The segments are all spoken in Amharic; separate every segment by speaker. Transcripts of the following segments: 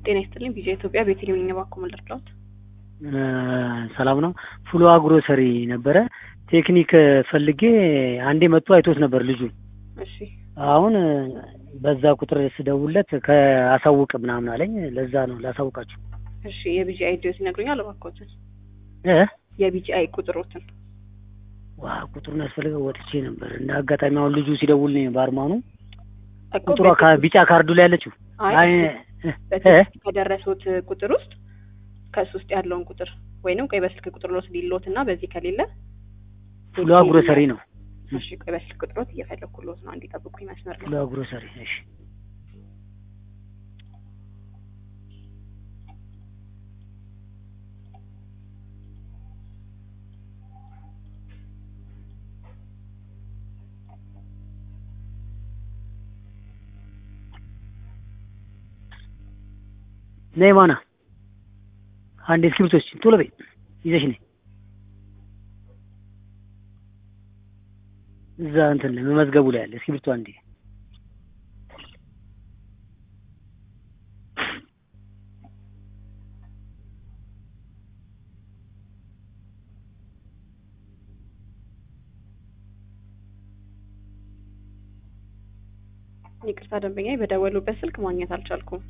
Speaker 1: ጤና ይስጥልኝ ቪዥን ኢትዮጵያ ቤተልሔም ነኝ። እባክዎ ምን ልርዳዎት?
Speaker 2: ሰላም ነው። ፉሎ ግሮሰሪ ነበረ ቴክኒክ ፈልጌ አንዴ መጥቶ አይቶት ነበር ልጁ።
Speaker 1: እሺ
Speaker 2: አሁን በዛ ቁጥር ስደውለት ከአሳውቅ ምናምን አለኝ። ለዛ ነው ላሳውቃችሁ።
Speaker 1: እሺ የቢጂአይ ዲዮስ ይነግሩኛል እባክዎትን?
Speaker 2: እ
Speaker 1: የቢጂአይ ቁጥሮትን
Speaker 2: ዋ ቁጥሩን ያስፈልገው ወጥቼ ነበር። እንደ አጋጣሚ አሁን ልጁ ሲደውልኝ ባርማኑ
Speaker 1: እኮ
Speaker 2: ቁጥሯ ከቢጫ ካርዱ ላይ ያለችው
Speaker 1: አይ
Speaker 2: አይ እ
Speaker 1: በቴክስት ከደረሱት ቁጥር ውስጥ ከሱ ውስጥ ያለውን ቁጥር ወይንም ቆይ በስልክ ቁጥር ሎት ሊሎት እና በዚህ ከሌለ
Speaker 2: ፉሎ ግሮሰሪ ነው።
Speaker 1: እሺ ቆይ በስልክ ቁጥሮት እየፈለኩሎት ነው። እንዲጠብቁኝ መስመር ላይ
Speaker 2: ፉሎ ግሮሰሪ እሺ። ነይ ማና አንድ እስክሪብቶች ቶሎ በይ ይዘሽ ነይ። እዛ እንትን ላይ መመዝገቡ ላይ ያለ እስክሪብቶ አንዴ
Speaker 1: ይቅርታ ደንበኛ በደወሉበት ስልክ ማግኘት አልቻልኩም።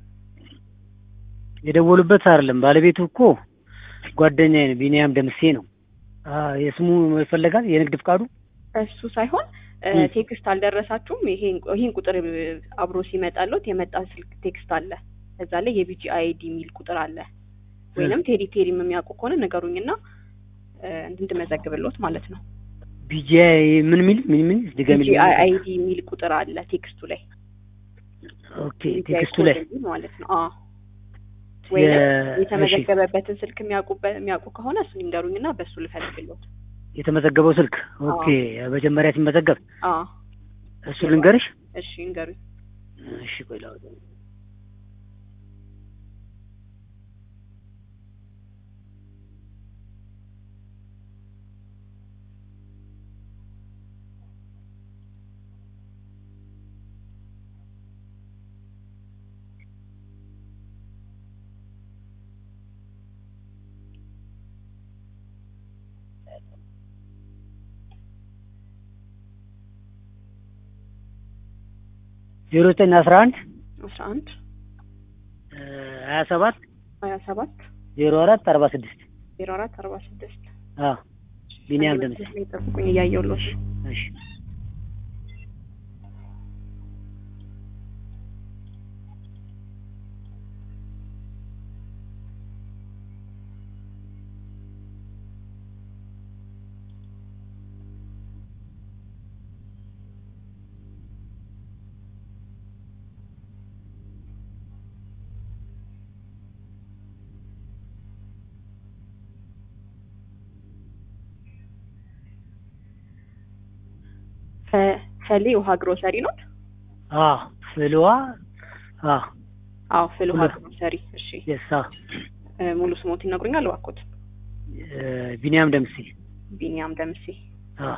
Speaker 2: የደወሉበት አይደለም ባለቤቱ እኮ ጓደኛዬ ነው፣ ቢኒያም ደምሴ ነው። አ የስሙ ይፈለጋል የንግድ ፍቃዱ
Speaker 1: እሱ ሳይሆን እ
Speaker 2: ም።
Speaker 1: ቴክስት አልደረሳችሁም? ይሄን ይሄን ቁጥር አብሮ ሲመጣሎት የመጣ ስልክ ቴክስት አለ። እዛ ላይ የቢጂ አይዲ የሚል ቁጥር አለ። ወይንም ቴሪ ቴሪም የሚያውቁ ከሆነ ንገሩኝና እ እንድመዘግብሎት ማለት ነው።
Speaker 2: ቢጂአይ ምን ሚል ምን ምን ድገሚ
Speaker 1: ቢጂ አይዲ የሚል ቁጥር አለ ቴክስቱ ላይ
Speaker 2: ኦኬ
Speaker 1: BGI
Speaker 2: ቴክስቱ
Speaker 1: ኮድ
Speaker 2: ላይ
Speaker 1: የሚል ማለት ነው። አዎ ወይንም
Speaker 2: የ- እሺ
Speaker 1: የተመዘገበበትን ስልክ የሚያውቁበት የሚያውቁ ከሆነ እሱን ይንገሩኝና በእሱ ልፈልግሎት።
Speaker 2: የተመዘገበው ስልክ ኦኬ መጀመሪያ ሲመዘገብ
Speaker 1: አዎ
Speaker 2: እሱ ልንገርሽ
Speaker 1: እሺ ይንገሩኝ።
Speaker 2: እሺ ቆይ ላውጣው ዜሮ ዘጠኝ አስራ አንድ
Speaker 1: አስራ አንድ
Speaker 2: ሀያ ሰባት
Speaker 1: ሀያ ሰባት
Speaker 2: ዜሮ አራት አርባ ስድስት
Speaker 1: ዜሮ አራት አርባ ስድስት
Speaker 2: አዎ ቢኒያም ደምሴ
Speaker 1: ላይ ጠብቁኝ እያየሁሎት
Speaker 2: እሺ
Speaker 1: ፈሌ ውሃ ግሮሰሪ ነው።
Speaker 2: አዎ ፍልዋ አዎ
Speaker 1: አዎ ፍል ውሃ
Speaker 2: ሁለት።
Speaker 1: ግሮሰሪ። እሺ
Speaker 2: የሳ
Speaker 1: እ ሙሉ ስሞት ይነግሩኛል እባክዎት?
Speaker 2: ቢኒያም ደምሴ
Speaker 1: ቢኒያም ደምሴ።
Speaker 2: አዎ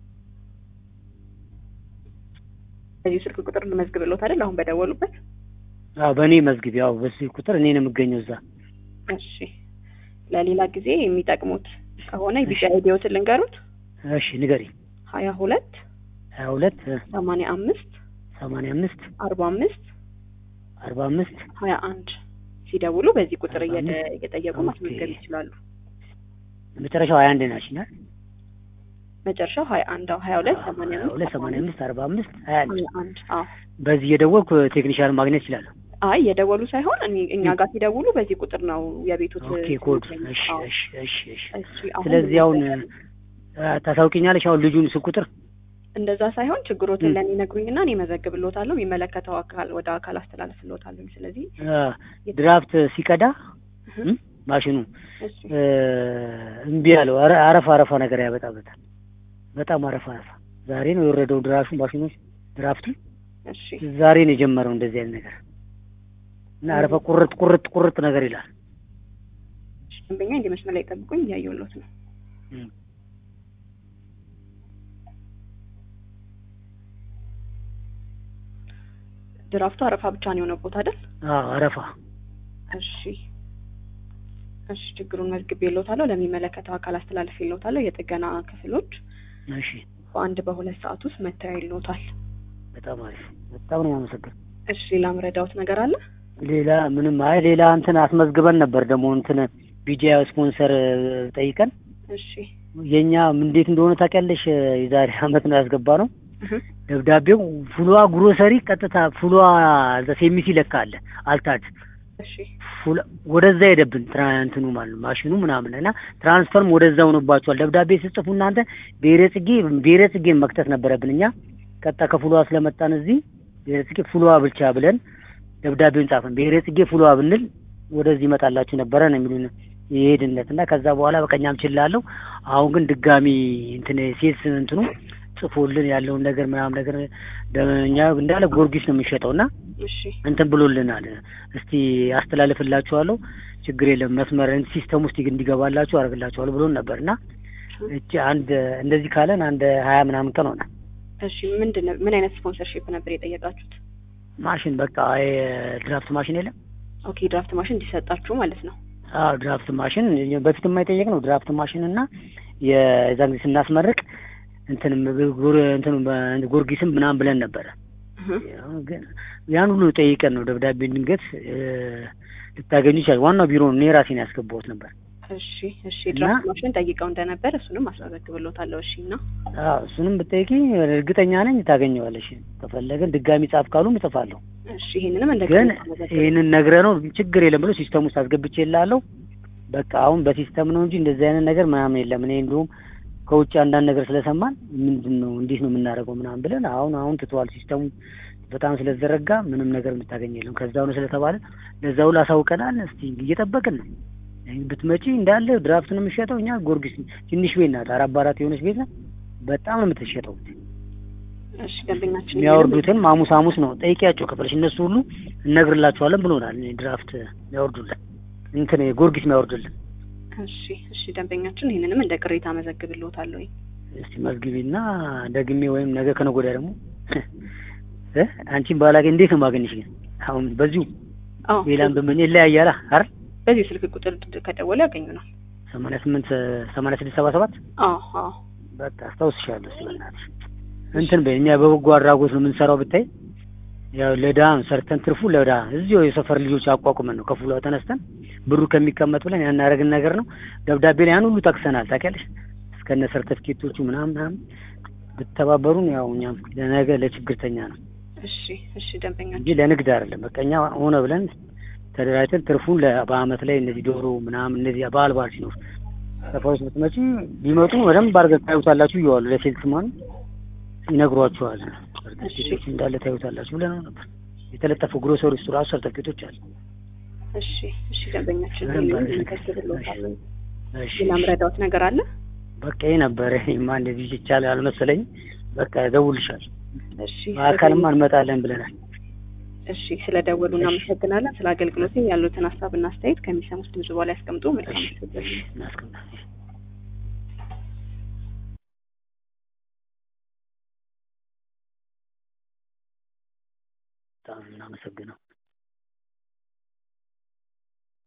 Speaker 1: በዚህ ስልክ ቁጥር ልመዝግብሎት አይደል? አሁን በደወሉበት።
Speaker 2: አዎ በእኔ መዝግብ ያው በዚህ ቁጥር እኔ ነው የምገኘው እዛ
Speaker 1: እሺ ለሌላ ጊዜ የሚጠቅሙት ከሆነ የቢጫ አይዲዎትን ልንገሩት።
Speaker 2: እሺ ንገሪ
Speaker 1: ሀያ ሁለት
Speaker 2: ሀያ ሁለት
Speaker 1: ሰማንያ አምስት
Speaker 2: ሰማንያ አምስት
Speaker 1: አርባ አምስት
Speaker 2: አርባ አምስት
Speaker 1: ሀያ አንድ ሲደውሉ በዚህ ቁጥር
Speaker 2: አርባ
Speaker 1: እየደ-
Speaker 2: አምስት
Speaker 1: እየጠየቁ
Speaker 2: ኦኬ።
Speaker 1: ማስመዝገብ ይችላሉ።
Speaker 2: መጨረሻው ሀያ አንድ ናችናል
Speaker 1: መጨረሻው ሀያ አንድ ሀያ ሁለት ሰማንያ
Speaker 2: ሀያ
Speaker 1: አምስት
Speaker 2: ሁለት ሰማንያ አምስት አርባ አምስት ሀያ አንድ
Speaker 1: ሀያ አንድ አዎ
Speaker 2: በዚህ እየደወልኩ ቴክኒሻን ማግኘት እችላለሁ
Speaker 1: አይ የደወሉ ሳይሆን እኔ እኛ ጋር ሲደውሉ በዚህ ቁጥር ነው የቤቱት
Speaker 2: ኦኬ ኮድ
Speaker 1: የሚገኙት።
Speaker 2: እሺ
Speaker 1: አዎ።
Speaker 2: እሺ እሺ እሺ
Speaker 1: እሺ አሁን
Speaker 2: ስለዚህ አሁን አ፣ ታሳውቂኛለሽ አሁን ልጁን ስልክ ቁጥር
Speaker 1: እንደዛ ሳይሆን ችግሮትን
Speaker 2: ም።
Speaker 1: ለእኔ ነግሩኝና እኔ መዘግብሎታለሁ የሚመለከተው አካል ወደ አካል አስተላልፍሎታለሁ ስለዚህ
Speaker 2: አ፣ ድራፍት ሲቀዳ
Speaker 1: እህ፣
Speaker 2: ም፣ ማሽኑ
Speaker 1: እሺ
Speaker 2: እ፣ እምቢ አለው አረ- አረፋ አረፋ ነገር ያበጣበታል በጣም አረፋ አረፋ ዛሬ ነው የወረደው ድራሹ ማሽኖች ድራፍቱ
Speaker 1: እሺ
Speaker 2: ዛሬ ነው የጀመረው እንደዚህ አይነት ነገር እና አረፋ ቁርጥ ቁርጥ ቁርጥ ነገር ይላል
Speaker 1: እሺ፣ ደንበኛ እንዲህ መስመር ላይ ጠብቁኝ እያየሁሎት ነው
Speaker 2: ም።
Speaker 1: ድራፍቱ አረፋ ብቻ ነው የሆነቦት አይደል
Speaker 2: አዎ አረፋ
Speaker 1: እሺ እሺ ችግሩን መዝግቤልዎታለሁ። ለሚመለከተው አካል አስተላልፌልዎታለሁ። የጥገና ክፍሎች
Speaker 2: እሺ
Speaker 1: በአንድ በሁለት ሰዓት ውስጥ መጥተው ያይልዎታል።
Speaker 2: በጣም አሪፍ በጣም ነው ያመሰግን
Speaker 1: እሺ ሌላ ምረዳዎት ነገር አለ?
Speaker 2: ሌላ ምንም አይ ሌላ እንትን አስመዝግበን ነበር ደግሞ እንትን ቢጂያ ስፖንሰር ጠይቀን
Speaker 1: እሺ
Speaker 2: የኛ እንዴት እንደሆነ ታውቂያለሽ የዛሬ አመት ነው ያስገባ ነው
Speaker 1: እህ
Speaker 2: ደብዳቤው ፉሏ ግሮሰሪ ቀጥታ ፉሏ እዛ ሴሚሲ ለካ አለ አልታድ
Speaker 1: እሺ
Speaker 2: ፉል ወደዛ ሄደብን ትራ እንትኑ ማለት ነው ማሽኑ ምናምን እና ትራንስፈርም ወደዛ ሆኖባቸዋል። ደብዳቤ ስጽፉ እናንተ ብሔረ ጽጌ ብሔረ ጽጌን መክተት ነበረብን እኛ ቀጥታ ከፉሏ ስለመጣን እዚህ ብሔረ ጽጌ ፉሏ ብቻ ብለን ደብዳቤውን ጻፈን። ብሔረ ጽጌ ፉሏ ብንል ወደዚህ ይመጣላችሁ ነበረ ነው የሚሉን የሄድነት እና ከዛ በኋላ በቀኛም ችላለሁ። አሁን ግን ድጋሚ እንትን ሴት እንትኑ ጽፎልን ያለውን ነገር ምናምን ነገር እኛ እንዳለ ጊዮርጊስ ነው የሚሸጠው እና
Speaker 1: እሺ
Speaker 2: እንትን ብሎልናል። እስቲ አስተላልፍላችኋለሁ፣ ችግር የለም መስመር ሲስተም ውስጥ እንዲገባላችሁ አደርግላችኋለሁ ብሎን ነበር እና እቺ አንድ እንደዚህ ካለን አንድ ሀያ ምናምን ቀን ሆነ።
Speaker 1: እሺ ምንድን ነው ምን አይነት ስፖንሰርሺፕ ነበር የጠየቃችሁት?
Speaker 2: ማሽን በቃ ድራፍት ማሽን የለም።
Speaker 1: ኦኬ ድራፍት ማሽን እንዲሰጣችሁ ማለት ነው።
Speaker 2: አዎ ድራፍት ማሽን በፊት የማይጠየቅ ነው። ድራፍት ማሽን እና የዛን ጊዜ ስናስመርቅ እንትንም እንትኑ ጊዮርጊስም ምናምን ብለን ነበረ። ግን ያን ሁሉ ጠይቀን ነው ደብዳቤ ድንገት ልታገኙ ይችላል። ዋናው ቢሮ ነው። እኔ ራሴን ያስገባሁት ነበር።
Speaker 1: እሺ እሺ ድራፍት ማሽን ጠይቀው እንደነበር እሱንም አስመዘግብልዎታለሁ። እሺ እና
Speaker 2: አዎ እሱንም ብጠይቂ እርግጠኛ ነኝ ታገኘዋለሽ። ከፈለገን ድጋሚ ጻፍ ካሉም እጽፋለሁ።
Speaker 1: እሺ ይሄንንም እንደ
Speaker 2: ግን ይህንን ነግረ ነው ችግር የለም ብሎ ሲስተም ውስጥ አስገብቼ እላለሁ። በቃ አሁን በሲስተም ነው እንጂ እንደዚህ አይነት ነገር ምናምን የለም። እኔ እንዲሁም ከውጭ አንዳንድ ነገር ስለሰማን ምንድን ነው እንዴት ነው የምናደርገው ምናምን ብለን አሁን አሁን ትተዋል። ሲስተሙ በጣም ስለተዘረጋ ምንም ነገር የምታገኝ የለም። ከዛው ነው ስለተባለ ለዛ ሁሉ አሳውቀናል። እስቲ እየጠበቅን ነው። ብትመጪ እንዳለ ድራፍት ነው የሚሸጠው። እኛ ጊዮርጊስ ትንሽ ቤት ናት፣ አራት በአራት የሆነች ቤት ናት። በጣም ነው የምትሸጠው።
Speaker 1: እሺ ደንበኛችን
Speaker 2: የሚያወርዱትን ሐሙስ ሐሙስ ነው ጠይቂያቸው ከፈለሽ እነሱ ሁሉ እነግርላቸዋለን ብሎናል። ድራፍት የሚያወርዱልን እንትን ጊዮርጊስ የሚያወርዱልን
Speaker 1: እሺ እሺ ደንበኛችን ይህንንም እንደ ቅሬታ መዘግብልዎታለሁ።
Speaker 2: እስቲ መዝግቢና ደግሜ ወይም ነገ ከነገ ወዲያ ደግሞ እ አንቺን ባላገኝ እንዴት ነው ማገኝሽ? ግን አሁን በዚሁ
Speaker 1: አዎ
Speaker 2: ሌላም በምን ይለያያላ አይደል?
Speaker 1: በዚህ ስልክ ቁጥር ከደወለ ያገኙናል።
Speaker 2: ሰማንያ ስምንት ሰማንያ ስድስት ሰባ ሰባት
Speaker 1: አዎ አዎ
Speaker 2: በቃ አስታውስሻለሁ። እስኪ በእናትሽ እንትን በይ እኛ በበጎ አድራጎት ነው የምንሰራው ብታይ ያው ለድሀም ሰርተን ትርፉ ለድሀ እዚሁ የሰፈር ልጆች አቋቁመን ነው ከፍሏ ተነስተን ብሩ ከሚቀመጥ ብለን ያናረግን ነገር ነው። ደብዳቤ ላይ ያን ሁሉ ጠቅሰናል ታውቂያለሽ። እስከነ ሰርተፍኬቶቹ ምናምን ምናምን ብትተባበሩን ያው እኛም ለነገ ለችግርተኛ ነው
Speaker 1: እሺ እሺ ደንበኛችን
Speaker 2: እንጂ ለንግድ አይደለም። በቃ እኛ ሆነ ብለን ተደራጅተን ትርፉን ለ- በአመት ላይ እነዚህ ዶሮ ምናምን እነዚህ በዓል በዓል ሲኖር ሰፈሮች ብትመጪ ቢመጡ በደንብ አድርገን ታዩታላችሁ እየዋሉ ለሴልስማን ይነግሯችኋል። ሰርተፍኬቶች እንዳለ ታዩታላችሁ ብለን ነው ነበር የተለጠፉ ግሮሰሪ ውስጥ ራሱ ሰርተፍኬቶች አሉ።
Speaker 1: እሺ እሺ ደንበኛችን
Speaker 2: በደንብ
Speaker 1: ይህንንም
Speaker 2: አድርገን
Speaker 1: እንከስብልዎታለን።
Speaker 2: እሺ
Speaker 1: ሌላ ምረዳዎት ነገር አለ?
Speaker 2: በቃ ይሄ ነበረ። ይሄማ እንደዚህ ይቻላል አልመሰለኝ። በቃ ደውልሻል።
Speaker 1: እሺ
Speaker 2: በአካልም እንመጣለን ብለናል።
Speaker 1: እሺ ስለ ደወሉ እናመሰግናለን። ስለ አገልግሎት ያሉትን ሀሳብና አስተያየት ከሚሰሙት ድምጽ በኋላ ያስቀምጡ። መልካም
Speaker 2: እሺ
Speaker 1: ምሽት።
Speaker 2: እሺ እናስቀምጣለን። በጣም እናመሰግነው።